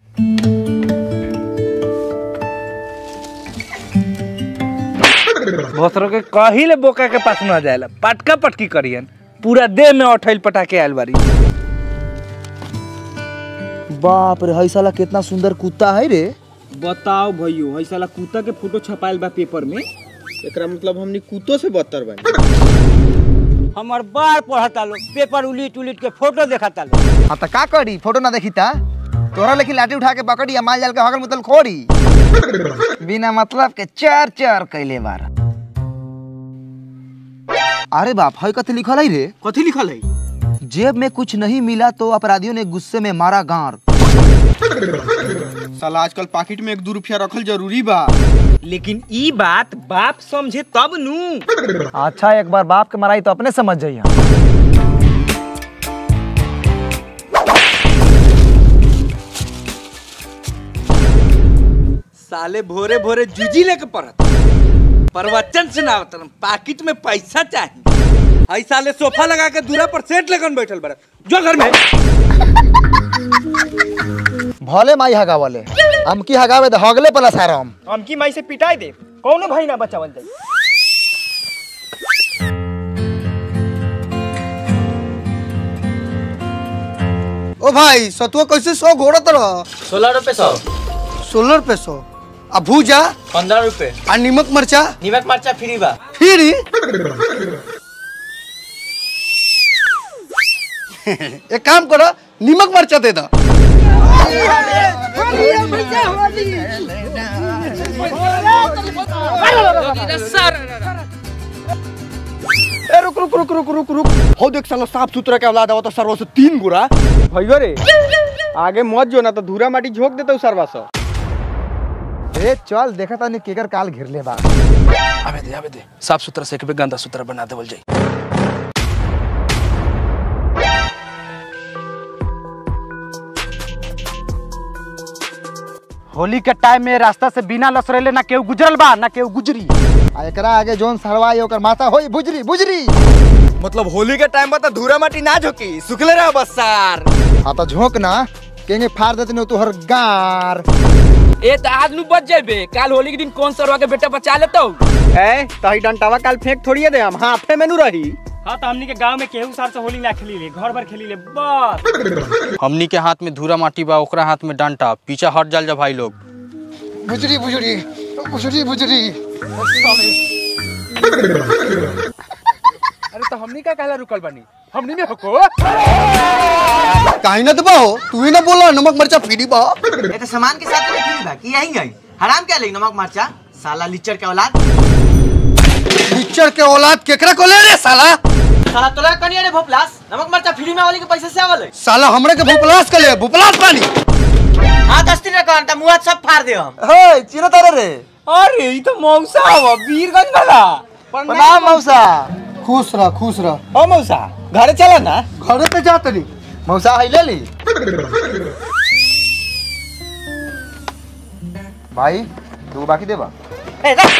भोसरो के कहिले बोका के पास न जाएला पटका पटकी करियन पूरा देह में अठैल पटाके आयल बारी बाप रे हई साला कितना सुंदर कुत्ता है रे बताओ भैयो हई साला कुत्ता के फोटो छपाइल बा पेपर में एकरा मतलब हमनी कुत्तो से बदतर बानी हमार बार पढ़ता लो पेपर उलीट उलीट के फोटो देखता लो हाँ तो का करी फोटो ना देखी ता तोरा लेकिन लाठी उठा के पकड़ी या माल जाल के हगल मुतल खोरी बिना मतलब के चार चार कैले बार अरे बाप हई कथी लिखल है रे कथी लिखल है जेब में कुछ नहीं मिला तो अपराधियों ने गुस्से में मारा गार साला आजकल पाकिट में एक दो रुपया रखल जरूरी बा लेकिन ई बात बाप समझे तब नू अच्छा एक बार बाप के माराई तो अपने समझ जाइए साले भोरे भोरे जूजी लेके पड़त प्रवचन सुनावत पाकिट में पैसा चाहिए आई साले सोफा लगा के दूरा पर सेट लगन बैठल बड़ा जो घर में भले माई हगावले हम की हगावे दे हगले पला सारा हम हमकी माई से पिटाई दे कौनो भाई ना बचावल जाई ओ भाई सतुआ कैसे सौ घोड़ा तरह सोलह रुपए सौ सोलह रुपए सौ आ भूजा पंद्रह रुपए आ नीमक मरचा नीमक मरचा फ्री बा फिर एक काम करो नीमक मरचा दे दो ए रुक रुक रुक रुक रुक रुक हो देख साला साफ सुथरा के औलाद आवत सरवा से तीन गुरा भइयो रे आगे मत जो ना तो धूरा माटी झोक देते सरवा से ए चल देखा तानी केकर काल घिरले बा आवे दे आवे दे साफ सुथरा से एक भी गंदा सुथरा बना देवल जाई होली के टाइम में रास्ता से बिना लसरेले ना केहू गुजरल बा ना केहू गुजरी आ एकरा आगे जोन सरवाई ओकर माथा होई बुजरी बुजरी मतलब होली के टाइम में तो धूरा माटी ना झोकी सुखले रह बस सार हाँ तो झोंक ना केंगे फाड़ देते नहीं तोहर गार ए त आज नु बच जाबे काल होली के दिन कौन सरवा के बेटा बचा लेतो ए तही डंटावा काल फेंक थोड़ी दे हम हाथे में नु रही हाँ तो हमनी के गांव में केहू साल से होली ना खेली ले घर भर खेली ले बस हमनी के हाथ में धूरा माटी बा ओकरा हाथ में डंटा पीछे हट जाल जा भाई लोग बुजरी बुजरी बुजरी बुजरी अरे तो हमनी का कहला रुकल बानी हमनी में हको काहे ना दबा हो तू ही ना बोला नमक मरचा फ्री बा ये तो सामान के साथ में फ्री बा कि यही गई हराम क्या लेगी नमक मरचा साला लिच्चर के औलाद पिक्चर के औलाद केकरा को ले रे साला साला तोला कनिया रे भोपलास नमक मरचा फ्री में वाली के पैसे से आवल है साला हमरे के भोपलास के ले भोपलास पानी हां दस दिन का अंता मुंह सब फाड़ दे हम हे चिरो तारे रे अरे ई तो मौसा हवा वीरगंज वाला प्रणाम मौसा खुश रह खुश रह ओ मौसा घरे चला ना घरे पे जा तनी मौसा है ले ली भाई दो बाकी देबा ए रख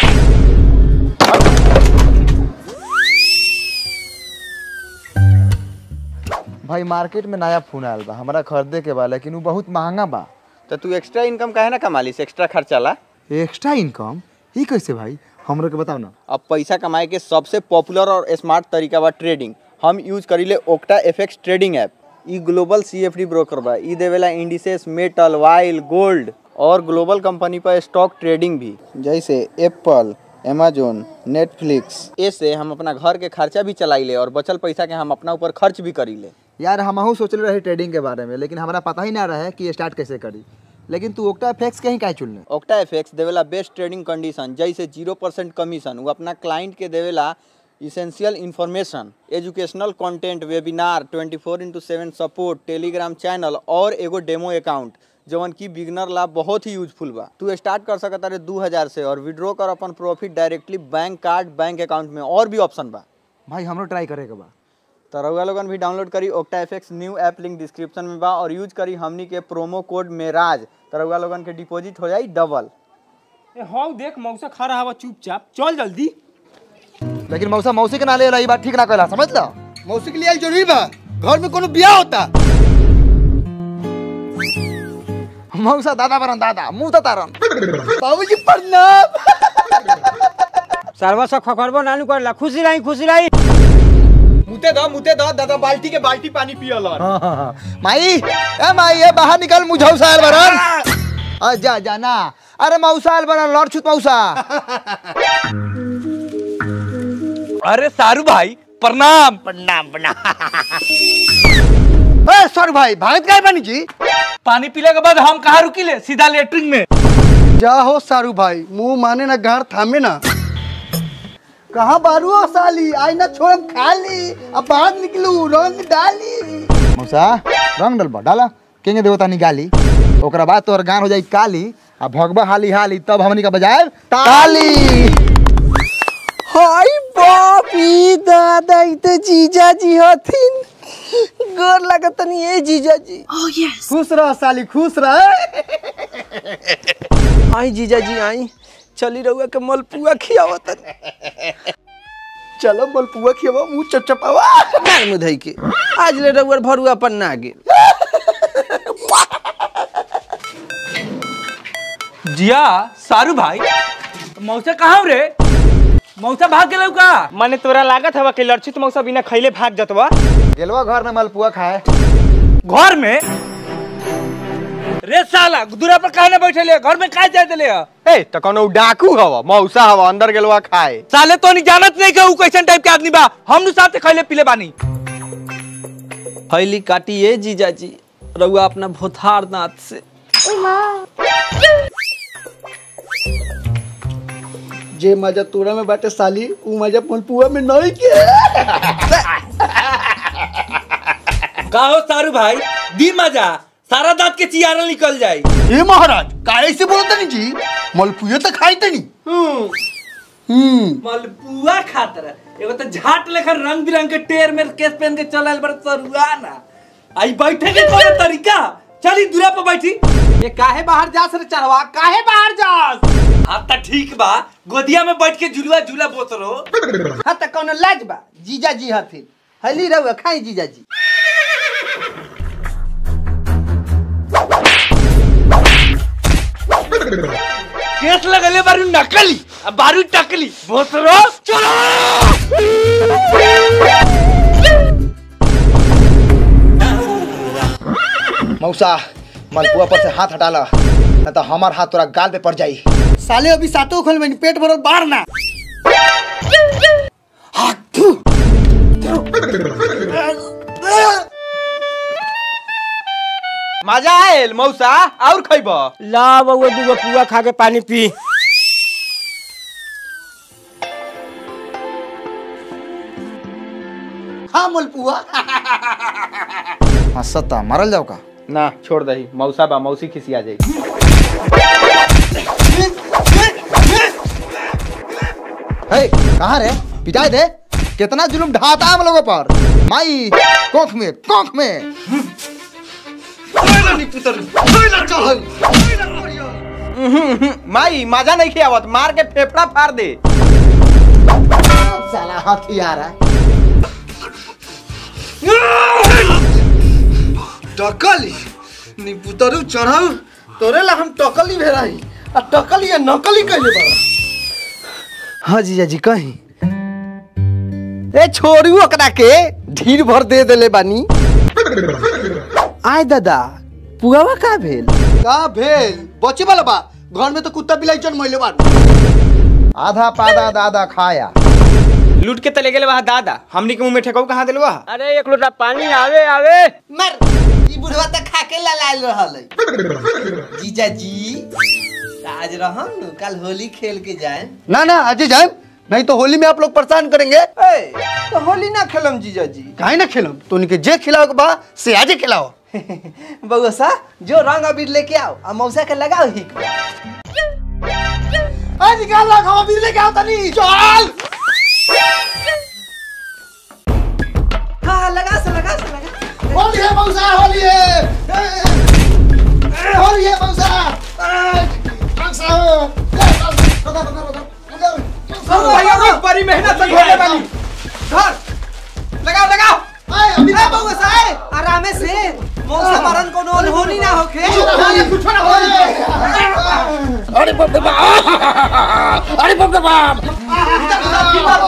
भाई मार्केट में नया फोन आयल बा हमरा खरीदे के बा लेकिन वो बहुत महंगा बा तो तू एक्स्ट्रा इनकम काहे ना कमालिस एक्स्ट्रा खर्चा ला एक्स्ट्रा इनकम ई कैसे भाई हमरो के बताओ ना अब पैसा कमाए के सबसे पॉपुलर और स्मार्ट तरीका बा ट्रेडिंग हम यूज करीले ओक्टा एफएक्स ट्रेडिंग ऐप ई ग्लोबल सीएफडी ब्रोकर बा ई देवेला इंडिसेस मेटल वाइल गोल्ड और ग्लोबल कंपनी पर स्टॉक ट्रेडिंग भी जैसे एप्पल अमेजोन नेटफ्लिक्स ऐसे हम अपना घर के खर्चा भी चलाइले और बचल पैसा के हम अपना ऊपर खर्च भी करीले यार हमहू सोचले रहे ट्रेडिंग के बारे में लेकिन हमरा पता ही ना रहे कि स्टार्ट कैसे करी लेकिन तू ओक्टा फैक्स कहीं काहे चुनले ओक्टा एफएक्स देवेला बेस्ट ट्रेडिंग कंडीशन जैसे जीरो परसेंट कमीशन वो अपना क्लाइंट के देवेला essential information educational content webinar 24 four into seven support Telegram channel और एगो डेमो अकाउंट जवन की बिगनर ला बहुत ही यूजफुल बा तू स्टार्ट कर सकता रे दू हजार से और विड्रॉ कर अपन profit directly bank card bank account में और भी ऑप्शन बा भाई हमरो ट्राई करे के बा तो रउआ लोगन भी डाउनलोड करी Octa FX new app link description में बा और यूज करी हमनी के प्रोमो कोड मेराज तो रउआ लोगन के डिपॉजिट हो जाई डबल ए हाँ देख मौसा खा रहा हवा चुपचाप चल जल्दी लेकिन मौसा मौसी के ना ले रही बात ठीक ना कहला समझ ला मौसी के लिए जरूरी बा घर में कोनो बियाह होता मौसा दादा बरन दादा मुंह तो तारन बाबूजी प्रणाम सरवा सब खखरबो नानू करला खुशी रही खुशी रही मुते दो मुते दो दादा बाल्टी के बाल्टी पानी पियल माई ए माई ए बाहर निकल मुझौ साल बरन आ जा जा ना अरे मौसा आल बरन लड़ छुत मौसा अरे सारू भाई प्रणाम ए सर भाई भागत काय बनी जी पानी पीले के बाद हम कहाँ रुकिले सीधा लेटरिन में जा हो सारू भाई मुंह माने ना गाड़ थामे ना कहाँ बारू हो साली आई ना छोड़ खाली अब बाहर निकलू रंग डाली मौसा रंग डलबा डाला केंगे देवता निकाली ओकरा बाद तोहर गान हो जाई काली आ भगवा हाली हाली तब हमनी का बजाए ताली हाय बापी दादा ई तो जीजा जी हथिन गोर लगत नहीं ए जीजा जी खुश रह साली खुश रह आई जीजा जी आई चली रहुआ के मलपुआ खियावत चलो मलपुआ खियावा मुंह चपचपावा मार मुधई के आज ले रहुआ भरुआ पर ना गेल जिया सारू भाई मौसा कहाँ रे मौसा भाग गेलौ का माने तोरा लागत हवा कि लड़छित मौसा बिना खैले भाग जतवा गेलवा घर में मलपुआ खाए घर में रे साला दूरा पर काहे ना बैठे ले घर में काहे जाए देले ह? ए त कोनो डाकू हवा मौसा हवा अंदर गेलवा खाए साले तो नहीं जानत नहीं के ऊ कैसन टाइप के आदमी बा हम नु साथे खैले पीले बानी फैली काटिए जीजा जी रउआ अपना भोथार दांत से जे मजा तोरा में बाटे साली उ मजा मलपुआ में नहीं के का हो सारू भाई दी मजा सारा दांत के चियारा निकल जाई ए महाराज काहे से बोलत नहीं जी मलपुआ तो खाई तनी हम्म मलपुआ खातर एगो तो झाट लेकर रंग बिरंग के टेर में केस पहन के चलल बड़ सरुआ ना आई बैठे के कोनो तरीका चली दूरा पर बैठी ये काहे बाहर जास रे चढ़वा काहे बाहर जास हाँ तो ठीक बा गोदिया में बैठ के झुलुआ झूला बोत रहो हाँ त कोनो लाज बा जीजा जी हथिन हली रहुआ खाई जीजा जी केस लगले बारू नकली अब बारू टकली बोत रहो चलो मौसा मलपुआ पर से हाथ हटा ला न तो हमार हाथ तोरा गाल पे पड़ जाई साले अभी सातों खोल में पेट भरल बाहर ना मजा आयल मौसा और खइब ला बउआ दूगो पुआ खा के पानी पी हाँ मलपुआ हाँ सत्ता मरल जाओ का ना छोड़ दही मौसा बा मौसी खिसिया जाई हे कहाँ रे पिटाई दे कितना जुलुम ढाता हम लोगों पर माई कोख में कोख में माई मजा नहीं खियावत मार के फेफड़ा फाड़ दे साला हथियार है टकली निपुतरू चढ़ाऊ तोरे ला हम टकली भेराई आ टकली या नकली कइले बा हाँ जीजा जी कहीं ए छोड़ू ओकरा के ढीर भर दे देले बानी आय दादा पुआवा का भेल का भेल बचे वाला बा घर में तो कुत्ता बिलाई जन्मैले बा आधा पादा दादा खाया लूट के तले गेले वहाँ दादा हमनी के मुंह में ठेकाऊ कहाँ दिलवा अरे एक लोटा पानी आवे आवे मर ई बुढ़वा त खाके ललाल रहल है जीजा जी आज रहम नु कल होली खेल के जाए ना ना अजय जाए नहीं तो होली में आप लोग परेशान करेंगे ए तो होली ना खेलम जीजा जी काहे ना खेलो तो उनके जे खिलाओ के बा से आजे खिलाओ बउआ सा जो रंग अबीर लेके आओ आ मौसा के लगाओ हिक आ निकाल ला खावा बिजली लेके आओ तनी चल हाँ लगा से लगा से लगा होली है मौसा होली है ए, ए, होली है मौसा ए, मौसा ए, रुको, रुको, रुको, रुको। बड़ी मेहनत से घोड़े वाली धर लगाओ लगाओ आए, अभी ए बउआ सा ए आरामे से मौसा मरन कोनो अनहोनी ना होखे कुछ ना हो, कुछ ना हो। बाप रे बाप अरे बाप रे बाप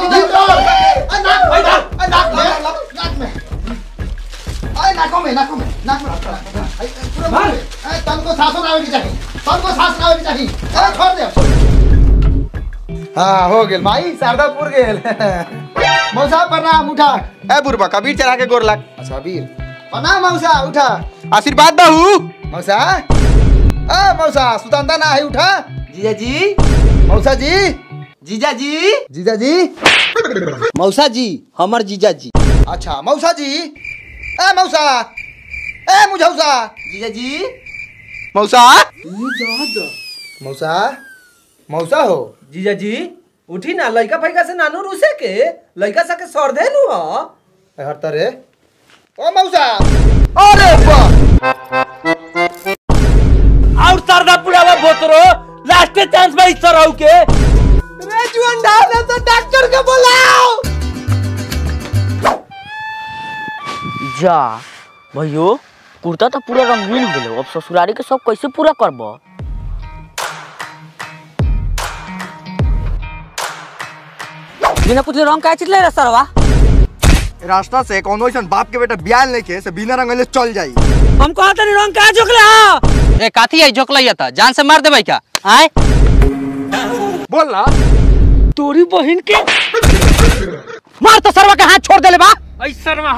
हाँ हो गेल भाई शारदापुर गेल मौसा प्रणाम उठा ए बुरबा कबीर चढ़ा के गोर लाग अच्छा वीर प्रणाम मौसा उठा आशीर्वाद दहू मौसा आ मौसा सुतंदा ना है उठा जीजा जी मौसा जी जीजा जी जीजा जी मौसा जी हमर जीजा जी अच्छा मौसा जी ए मौसा ए मुझौसा जीजा जी मौसा मौसा मौसा हो जीजा जी उठी ना लइका फैका से नानू रूसे के लइका सके सर दे नु ए, हट रे ओ मौसा अरे बा और सरदा पुरावा बोतरो लास्ट चांस में इस तरह के रे जुअन ढाल तो डॉक्टर के बुलाओ जा भैयो कुर्ता तो पूरा रंगीन हो गेलो अब ससुरारी के सब कैसे पूरा करब बिना पूछले रंग का चितले रे सरवा रास्ता से कोनो ऐसा बाप के बेटा बियाह लेके से बिना रंगले चल जाई हम कहा तनी रंग का जोकले हा ए काथी है जोकलैया था जान से मार देबै का आय बोल ना तोरी बहन के मार तो सरवा के हाथ छोड़ देले बा ऐसा रमा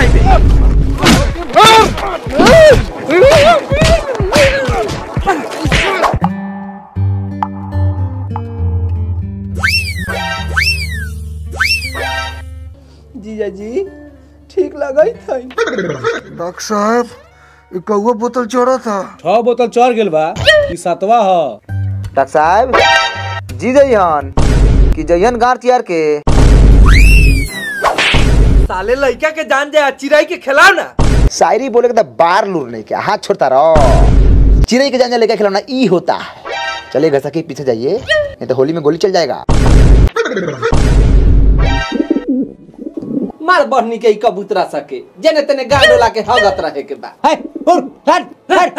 जीजा जी ठीक लगई थई डॉक्टर साहब ये कौआ बोतल चढ़ा था छह बोतल चढ़ गेल बा ई सतवा ह डॉक्टर साहब जी जइहन कि जइहन गार तियार के साले लड़का के जान जाए चिड़ै के खिलाओ ना शायरी बोले के तो बार लूर नहीं क्या हाथ छोड़ता रहो चिड़ै के जान जा लेके खिलौना ई होता है चलिए घर के पीछे जाइए नहीं तो होली में गोली चल जाएगा मार बहनी के ई कबूतरा सके जेने तेने गाड़ डोला के हगत रहे के बा है उर हट हट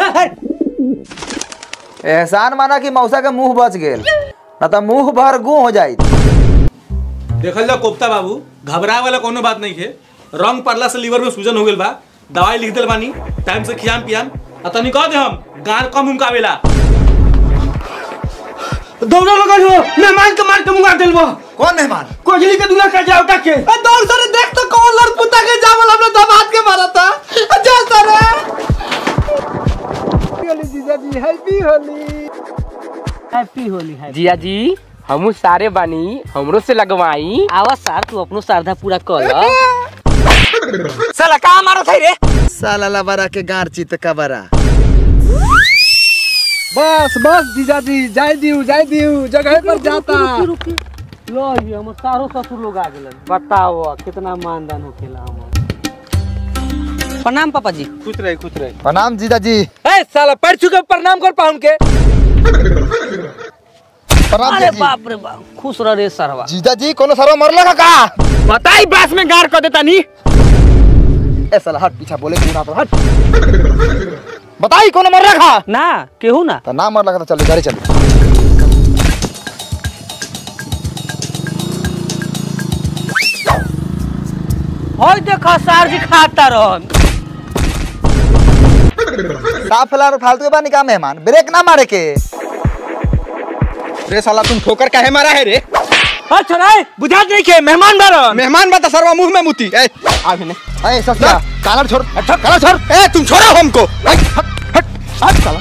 हट एहसान माना कि मौसा के मुंह बच गेल ना तो मुंह भर गु हो जाई देखल जाओ कोफ्ता बाबू घबराए वाला कोनो बात नहीं है रंग पड़ला से लीवर में सूजन हो गेल बा दवाई लिख देल बानी टाइम से खियाम पियाम आ तनी कह दे हम गार कम उमकावेला दौड़ा लगा हो मेहमान के मार के मुंगा देल बा कौन मेहमान कोजली के दूल्हा का जाओ के दौड़ सरे देख तो कौन लड़पुता के जावल हमने दबात के मारा था जा सरे जिया जी हमू सारे बानी हमरो से लगवाई आवा सार तू अपनो श्रद्धा पूरा कर ल साला का मारो थे रे साला लबरा के गार चित कबरा बस बस जीजा जी जाय दियो जाय दियो जगह पर जाता लो ये हमर सारो ससुर लोग आ गेलन बताओ कितना मानदान होखेला हम प्रणाम पापा जी खुश रहे खुश रहे प्रणाम जीजा जी ए साला पैर छू प्रणाम कर पाउन के प्रणाम अरे जीजा जी बाप रे बाप खुश रह रे सरवा जीजा जी कोनो सरवा मरला का का बताई बास में गार कर देता नी ए साला हट पीछा बोले कि ना तो हट बताई कोनो मरला का ना केहू ना तो ना मरला का तो चल गाड़ी चल होय देखा सार जी खाता रहन साफ फैला फालतू के बानी का मेहमान ब्रेक ना मारे के रे साला तुम ठोकर काहे मारा है रे अच्छा रे बुझा नहीं के मेहमान बारन मेहमान बता सरवा मुंह में मुती ए आ भी ए सस्ता कालर छोड़ काला छोड़ ए तुम छोड़ो हमको ए, हट हट हट साला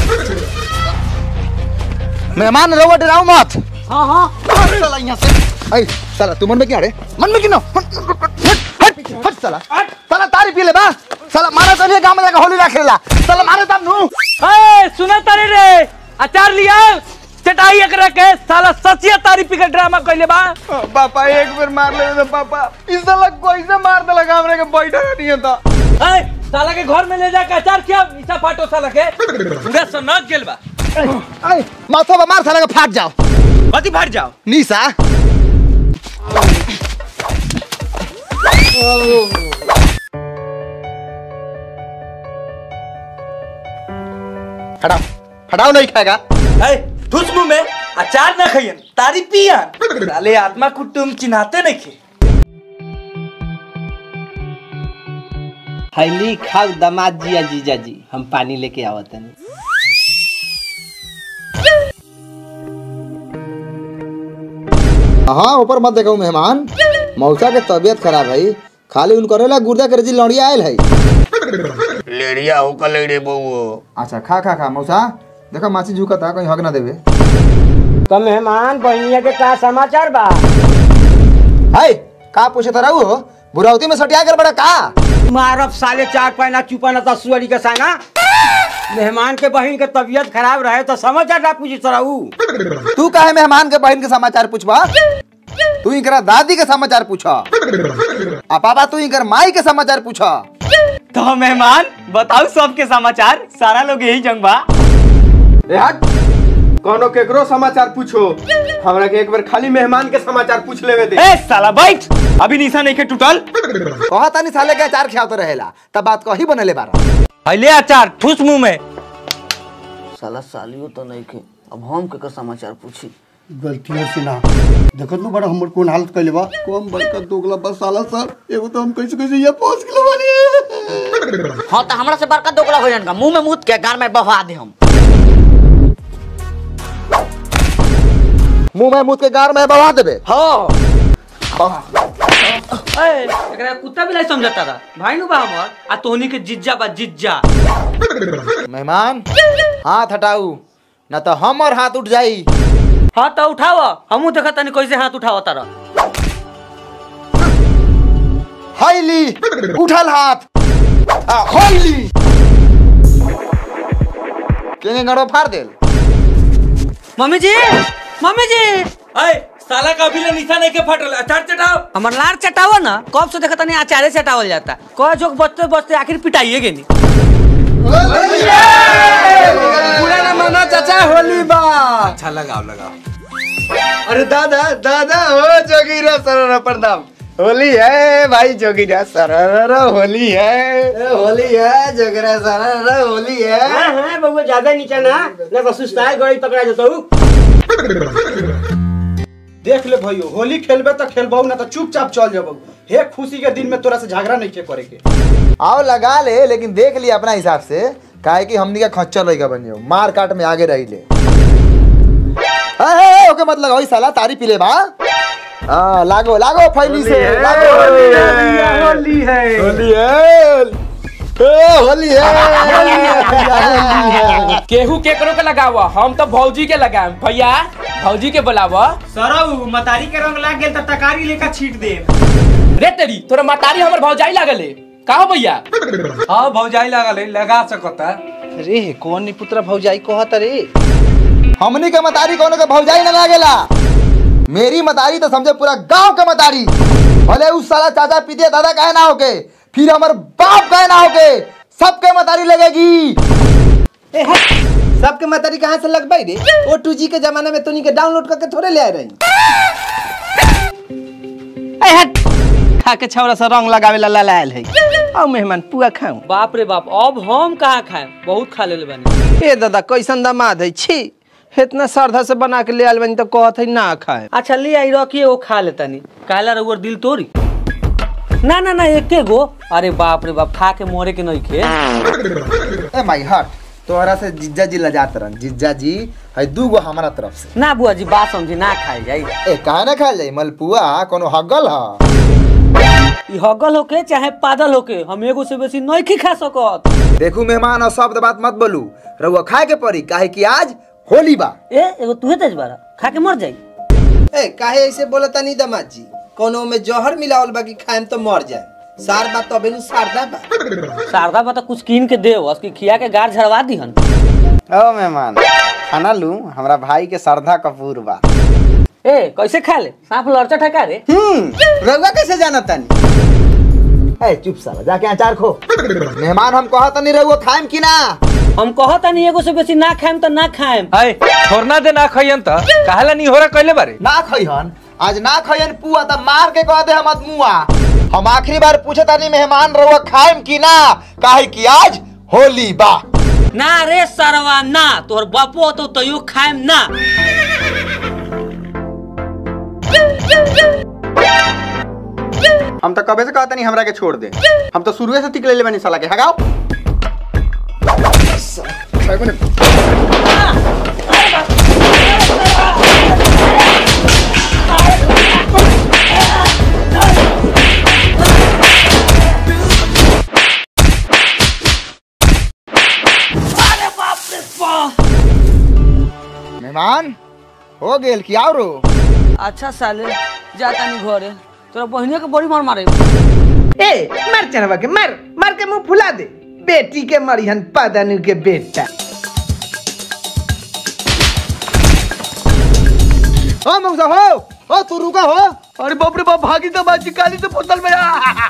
मेहमान रहो डराओ मत हां हां साला यहाँ से ए साला तू मन में क्या रे मन में क्यों हट हट हट साला साला तारी पी ले बा साला मारा तो नहीं गांव में जाकर होली ना खेला साला मारे तब नु ए सुना तारे रे अचार लिया चटाई एकरा के साला सचिया तारी पी के ड्रामा कइले बा पापा एक बार मार ले तो पापा इस साला कोई से मार दे लगा हमरे के बैठा नहीं था ए साला के घर में ले जा के अचार किया ईसा फाटो साला के पूरा सनक गेल बा ए माथा बा मार साला के फाट जाओ मती फाट जाओ नीसा हटाओ हटाओ नहीं खाएगा ए ठुस मुंह में अचार ना खइयन तारी पियन साले आत्मा कुटुम चिन्हाते नहीं खे हैली खाओ दामाद जी या जीजा जी हम पानी लेके आवत हनी हाँ ऊपर मत देखो मेहमान मौसा के तबीयत खराब है खाली उनको रेला गुर्दा के रजी लौड़िया आयल है लेड़िया हो का लेड़े बउओ अच्छा खा खा खा मौसा देखो माछी झुका था कहीं हक ना देवे तो मेहमान बहनिया के का समाचार बा हाय का पूछे था हो बुरावती में सटिया कर बड़ा का मारब साले चार पैना चुपा ना सुअरी के साना मेहमान के बहन के तबीयत खराब रहे तो समाचार ना पूछी सराऊ तू काहे मेहमान के बहन के समाचार पूछबा तू इनकरा दादी के समाचार पूछा आ पापा तू इनकर माई के समाचार पूछा तो मेहमान बताओ सबके समाचार सारा लोग यही जंग बा कोनो केकरो समाचार पूछो हमरा के एक बार खाली मेहमान के समाचार पूछ लेवे दे ए साला बैठ अभी निशा नहीं के टूटल कहा तानी साले के अचार खियावत रहेला तब बात कही बनले बारा पहले अचार ठुस मुंह में साला सालियो तो नहीं के अब हम केकर समाचार पूछी गलतियों से ना देखत नु बड़ा हमर कोन हालत कइले बा कम बड़का दोगला बस साला सर एगो तो हम कैसे कैसे ये पहुंच गेलो बानी हाँ तो हमरा से बड़का दोगला हो जाएगा मुंह में मुत के गार में बहा दे हम मुंह में मुंह के गार में बवा देबे हाँ ए, एकरा कुत्ता भी नहीं समझता था भाई नु बा हमर आ तोहनी के जिज्जा बा जिज्जा मेहमान हाथ हटाऊ न तो हम और हाथ उठ जाई हाँ तो उठाव हमू देखा तनी कैसे हाथ उठाव तारा हाईली उठल हाथ आ, हाईली केंगे गड़ो फाड़ देल मम्मी जी मम्मी जी अय साला का अभी ले निशा नहीं के फटल अचार चटाओ हमर लार चटावा ना कब से देखा तनी अचारे चटावल जाता कह जोक बचते बचते आखिर पिटाइए गेनी पूरा ना माना चाचा होली बा अच्छा लगाओ लगाओ अरे दादा दादा हो जोगीरा सररा प्रणाम होली है भाई जोगीरा सररा होली है होली है जोगीरा सररा होली है हाँ हाँ बउआ ज्यादा नीचा ना ना तो सुस्ताए गई पकड़ा जतो देख ले भाइयो होली खेलबे तो खेलबो ना तो चुपचाप चल जबो हे खुशी के दिन में तोरा से झगड़ा नहीं के करे के आओ लगा ले लेकिन देख लिया अपना हिसाब से काहे कि हमनी का खच्चर लइका बन जाओ मार काट में आगे रही ले ए, ए, ए, ओके मत लगाओ ई साला तारी पी ले बा हाँ लागो लागो फैली से लागो होली है होली है ए, होली है केहू केकरो के लगावा हम तो भौजी के लगाएम भैया भौजी के बुलावा सरऊ मतारी के रंग लाग गेल त तकारी लेकर छीट दे रे तेरी तोरा मतारी हमर भौजाई लागल है का हो भैया हाँ भौजाई लगा ले लगा सकता रे कौन नी पुत्र भौजाई कहत रे हमनी के मतारी कोनो के भौजाई न लागेला मेरी मतारी तो समझे पूरा गांव के मतारी भले उस साला चाचा पीते दादा काहे ना होके फिर हमर बाप काहे ना होके सबके मतारी लगेगी सबके मतारी कहाँ से लगबाई रे ओ टू जी के जमाने में तोनी के डाउनलोड करके थोड़े ले आए रही खा के छौरा से रंग लगावे ला लायल है आओ मेहमान पुआ खाऊं बाप रे बाप अब हम कहाँ खाए बहुत खा ले बानी ए दादा कैसन दामाद है छी इतना श्रद्धा से बना के ले आयल बनी तो कहत है ना खाए अच्छा ले आई रखिए वो खा लेता नहीं काला रउर दिल तोरी ना ना ना एके गो अरे बाप रे बाप खा के मोरे के नहीं खे ए माई हट तोहरा से जिज्जा जी लजात रहन जिज्जा जी है दू गो हमारा तरफ से ना बुआ जी बात समझी ना खाए जाई ए काहे ना खाल जाई मलपुआ कोनो हगल ह ई हगल होके चाहे पागल होके हम एगो से बेसी नहीं खी खा सकत देखू मेहमान और शब्द बात मत बोलू रउआ खाए के पड़ी काहे कि आज होली बा ए एगो तुहे तेज बारा खा के मर जाई ए काहे ऐसे बोलता नहीं दामाद जी कोनो में जहर मिलावल बाकी खाएम तो मर जाए सार बात तो अबे सारदा बा शारदा बता कुछ कीन के दे उसकी खिया के गार झड़वा दीहन ओ मेहमान खाना लू हमरा भाई के श्रद्धा कपूर बा ए कैसे खा ले सांप लड़चा ठका रे हम्म रउआ कैसे जाना तानी ए चुप साला जाके अचार खो मेहमान हम कहत नहीं रहुआ खाएम कि ना हम कहत नहीं एगो से बेसी ना खाएम तो ना खाएम अय छोड़ना दे ना खइयन त काहेला नहीं हो रहा कहले बारे ना खइहन आज ना खइहन पुआ त मार के कह दे हम मुआ हम आखिरी बार पूछे तानी मेहमान रहुआ खाएम कि ना काहे कि आज होली बा ना रे सरवा ना तोहर बापो तो तैयो खाएम ना हम तो कबे से कहता नहीं हमरा के छोड़ दे हम तो शुरुए से तिक ले बनी साला के हगाओ मेहमान हो गेल कि आओ रो अच्छा साले जाता नहीं घरे तोरा बहिने के बड़ी मार मारे ए मर चनवा के मर मर के मुंह फुला दे बेटी के मरिहन पदनु के बेटा हो मौसा हो हो तू रुका हो अरे बाप रे बाप भागी तो बाजी काली तो बोतल में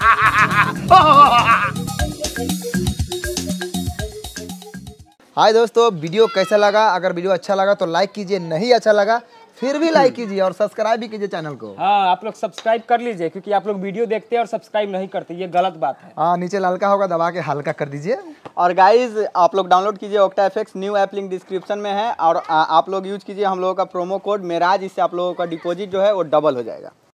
हाय दोस्तों वीडियो कैसा लगा अगर वीडियो अच्छा लगा तो लाइक कीजिए नहीं अच्छा लगा फिर भी लाइक कीजिए और सब्सक्राइब भी कीजिए चैनल को हाँ आप लोग सब्सक्राइब कर लीजिए क्योंकि आप लोग वीडियो देखते हैं और सब्सक्राइब नहीं करते ये गलत बात है हाँ नीचे ललका होगा दबा के हल्का कर दीजिए और गाइज आप लोग डाउनलोड कीजिए Octa FX new app link description में है और आ, आप लोग यूज कीजिए हम लोगों का प्रोमो कोड मेराज इससे आप लोगों का डिपॉजिट जो है वो डबल हो जाएगा